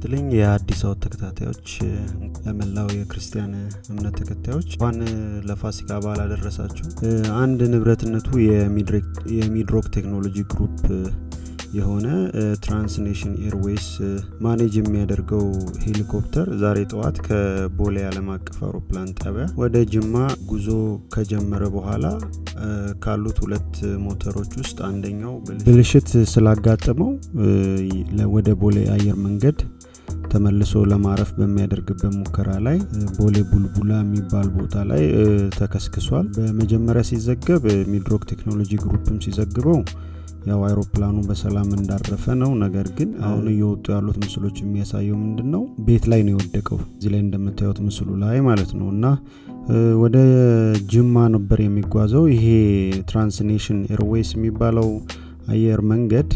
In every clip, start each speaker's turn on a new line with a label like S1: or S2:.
S1: ይስጥልኝ የአዲስ አወት ተከታታዮች ለመላው የክርስቲያን እምነት ተከታዮች እንኳን ለፋሲካ በዓል አደረሳችሁ አንድ ንብረትነቱ የሚድሮክ ቴክኖሎጂ ግሩፕ የሆነ ትራንስኔሽን ኤርዌይስ ማኔጅ የሚያደርገው ሄሊኮፕተር ዛሬ ጠዋት ከቦሌ ዓለም አቀፍ አውሮፕላን ጣቢያ ወደ ጅማ ጉዞ ከጀመረ በኋላ ካሉት ሁለት ሞተሮች ውስጥ አንደኛው ብልሽት ስላጋጠመው ወደ ቦሌ አየር መንገድ ተመልሶ ለማረፍ በሚያደርግበት ሙከራ ላይ ቦሌ ቡልቡላ የሚባል ቦታ ላይ ተከስክሷል በመጀመሪያ ሲዘገብ ሚድሮክ ቴክኖሎጂ ግሩፕም ሲዘግበው ያው አይሮፕላኑ በሰላም እንዳረፈ ነው ነገር ግን አሁን እየወጡ ያሉት ምስሎች የሚያሳየው ምንድን ነው ቤት ላይ ነው የወደቀው እዚህ ላይ እንደምታዩት ምስሉ ላይ ማለት ነው እና ወደ ጅማ ነበር የሚጓዘው ይሄ ትራንስኔሽን ኤርዌይስ የሚባለው አየር መንገድ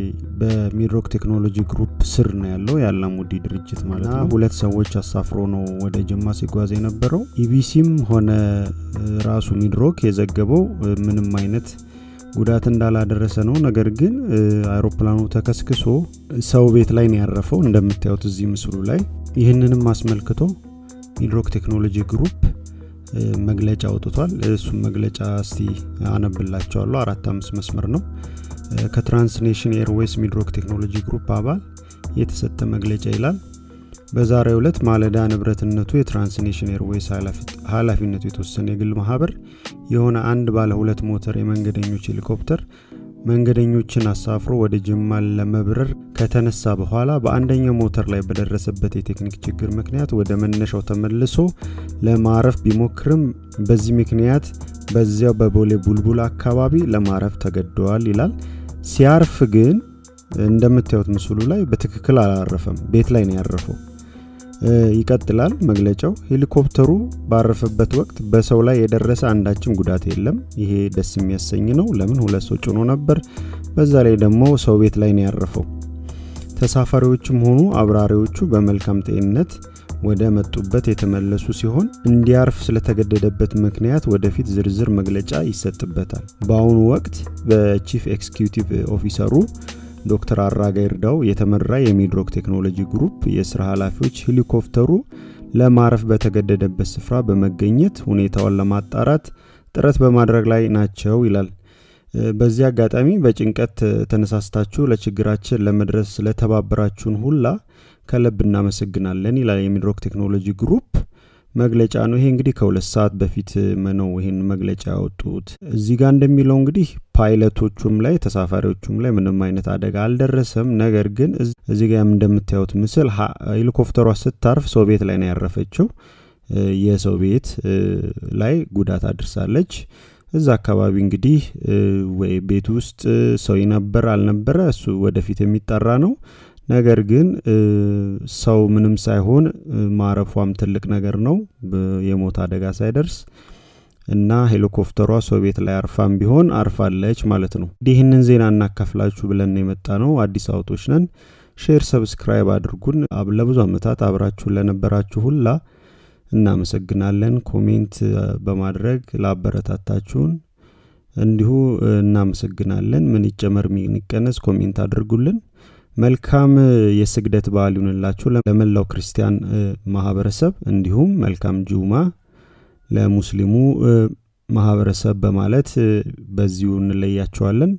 S1: በሚድሮክ ቴክኖሎጂ ግሩፕ ስር ነው ያለው የአላሙዲ ድርጅት ማለት ነው ሁለት ሰዎች አሳፍሮ ነው ወደ ጅማ ሲጓዝ የነበረው ኢቢሲም ሆነ ራሱ ሚድሮክ የዘገበው ምንም አይነት ጉዳት እንዳላደረሰ ነው ነገር ግን አይሮፕላኑ ተከስክሶ ሰው ቤት ላይ ነው ያረፈው እንደምታዩት እዚህ ምስሉ ላይ ይህንንም አስመልክቶ ሚድሮክ ቴክኖሎጂ ግሩፕ መግለጫ አውጥቷል እሱም መግለጫ እስቲ አነብላቸዋለሁ አራት አምስት መስመር ነው ከትራንስኔሽን ኤርዌይስ ሚድሮክ ቴክኖሎጂ ግሩፕ አባል የተሰጠ መግለጫ ይላል በዛሬው ዕለት ማለዳ ንብረትነቱ የትራንስኔሽን ኤርዌይስ ኃላፊነቱ የተወሰነ የግል ማህበር የሆነ አንድ ባለ ሁለት ሞተር የመንገደኞች ሄሊኮፕተር መንገደኞችን አሳፍሮ ወደ ጅማ ለመብረር ከተነሳ በኋላ በአንደኛው ሞተር ላይ በደረሰበት የቴክኒክ ችግር ምክንያት ወደ መነሻው ተመልሶ ለማረፍ ቢሞክርም በዚህ ምክንያት በዚያው በቦሌ ቡልቡል አካባቢ ለማረፍ ተገደዋል ይላል ሲያርፍ ግን እንደምታዩት ምስሉ ላይ በትክክል አላረፈም ቤት ላይ ነው ያረፈው ይቀጥላል መግለጫው ሄሊኮፕተሩ ባረፈበት ወቅት በሰው ላይ የደረሰ አንዳችም ጉዳት የለም ይሄ ደስ የሚያሰኝ ነው ለምን ሁለት ሰው ጭኖ ነበር በዛ ላይ ደግሞ ሰው ቤት ላይ ነው ያረፈው ተሳፋሪዎችም ሆኑ አብራሪዎቹ በመልካም ጤንነት ወደ መጡበት የተመለሱ ሲሆን እንዲያርፍ ስለተገደደበት ምክንያት ወደፊት ዝርዝር መግለጫ ይሰጥበታል በአሁኑ ወቅት በቺፍ ኤክስኪዩቲቭ ኦፊሰሩ ዶክተር አራጋ ይርዳው የተመራ የሚድሮክ ቴክኖሎጂ ግሩፕ የስራ ኃላፊዎች ሄሊኮፕተሩ ለማረፍ በተገደደበት ስፍራ በመገኘት ሁኔታውን ለማጣራት ጥረት በማድረግ ላይ ናቸው ይላል በዚህ አጋጣሚ በጭንቀት ተነሳስታችሁ ለችግራችን ለመድረስ ስለተባበራችሁን ሁላ ከለብ እናመሰግናለን ይላል የሚድሮክ ቴክኖሎጂ ግሩፕ መግለጫ ነው ይሄ እንግዲህ ከሁለት ሰዓት በፊት ነው ይህን መግለጫ ያወጡት እዚህ ጋር እንደሚለው እንግዲህ ፓይለቶቹም ላይ ተሳፋሪዎቹም ላይ ምንም አይነት አደጋ አልደረሰም ነገር ግን እዚህ ጋር እንደምታዩት ምስል ሄሊኮፕተሯ ስታርፍ ሰው ቤት ላይ ነው ያረፈችው የሰው ቤት ላይ ጉዳት አድርሳለች እዛ አካባቢ እንግዲህ ወይ ቤት ውስጥ ሰው ነበር አልነበረ እሱ ወደፊት የሚጠራ ነው ነገር ግን ሰው ምንም ሳይሆን ማረፏም ትልቅ ነገር ነው የሞት አደጋ ሳይደርስ እና ሄሊኮፕተሯ ሰው ቤት ላይ አርፋም ቢሆን አርፋለች ማለት ነው ይህንን ዜና እናካፍላችሁ ብለን የመጣ ነው አዲስ አውቶች ነን ሼር ሰብስክራይብ አድርጉን ለብዙ ዓመታት አብራችሁን ለነበራችሁ ሁላ እናመሰግናለን ኮሜንት በማድረግ ላበረታታችሁን እንዲሁ እናመሰግናለን ምን ይጨመር ምን ይቀነስ ኮሜንት አድርጉልን መልካም የስግደት በዓል ይሁንላችሁ ለመላው ክርስቲያን ማህበረሰብ እንዲሁም መልካም ጁማ ለሙስሊሙ ማህበረሰብ በማለት በዚሁ እንለያቸዋለን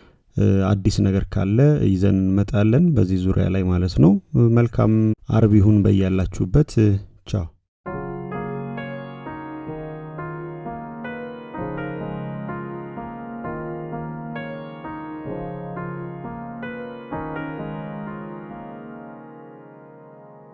S1: አዲስ ነገር ካለ ይዘን እንመጣለን በዚህ ዙሪያ ላይ ማለት ነው መልካም አርብ ይሁን በያላችሁበት ቻው